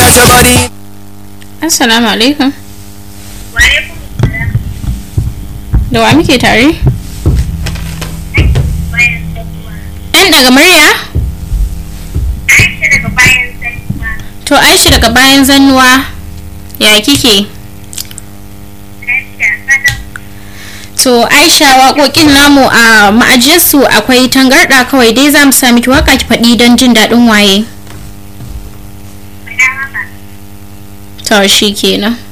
sabari Assalamu alaikum. Wa alaikum salam. Da wa muke tare? Bayan sanuwa. Ɗan daga murya? Aisha daga bayan sanuwa. To Aisha daga bayan zannuwa. Ya kike? Lafiya kalau. To Aisha waƙoƙin namu a ma'ajiyarsu akwai tangarɗa kawai dai za mu sa miki waka ki faɗi don jin daɗin waye. Faɗa maka. To shi kenan.